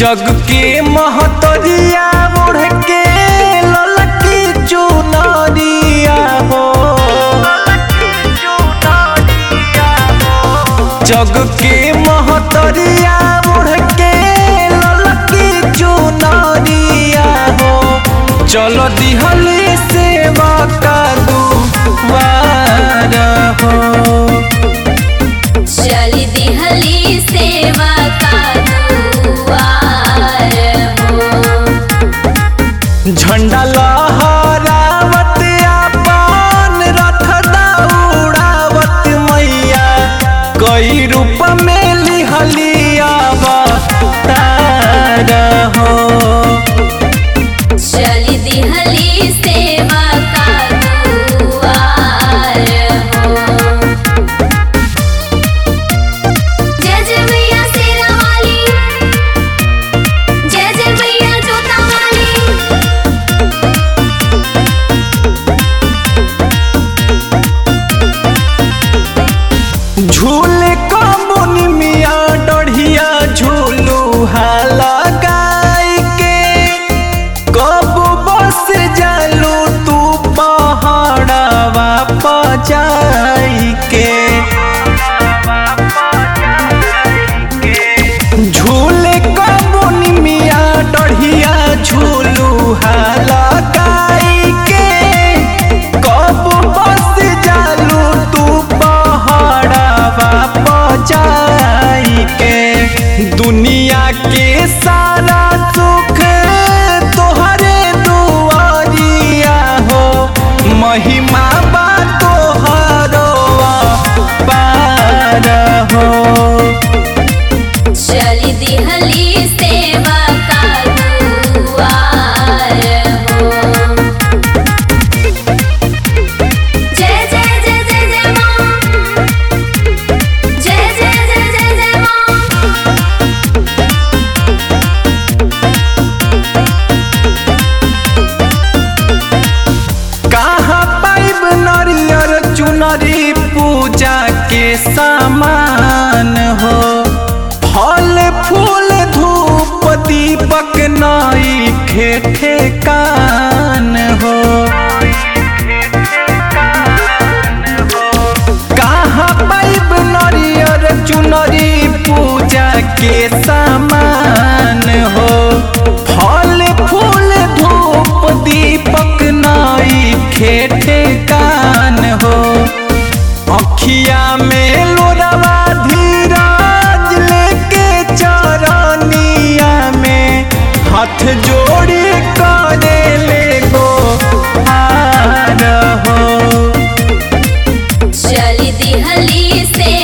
जग के महतरिया ओढ़ के ललकी चुनरिया हो जग के महतरिया ओढ़ के ललकी चुनरिया हो चलो दिहली सेवा का दुआर हो चली दिहली सेवा का दुआर हो झंडा लहरावत आपन रथ दौड़ावत मैया कई रूप में लिहलिया अवतार हो चली दिहली सेवा का दुआर हो जय जय मैया शेरा वाली जय जय मैया जोता वाली झूले कमुन मिया डढ़िया झूलू लगाई के कब बस जालू तू पहाड़वा पजाई के झूले कमुन मिया डढ़िया झूलू लगाई के कब बस जालू तू पहाड़वा पजाई के दुनिया के सारा सुख तोहरे दुआरिया हो महिमा बा तोहरो पार हो चली दिहली सेवा का दुआर हो जय जय जय जय जय माँ जय जय जय जय जय माँ कहाँ पाइब नरियर चुनरी पूजा के सामान हो फल फूल धूप दीपक नई खेठे कान हो कहाँ पाइब नरियर चुनरी पूजा के सामान हो फल फूल धूप दीपक नई खेठे कान हो अखिया में लोरवा धीरज लेके चरनिया में हाथ जोड़ी करे ले गो हार हो चली दिहली से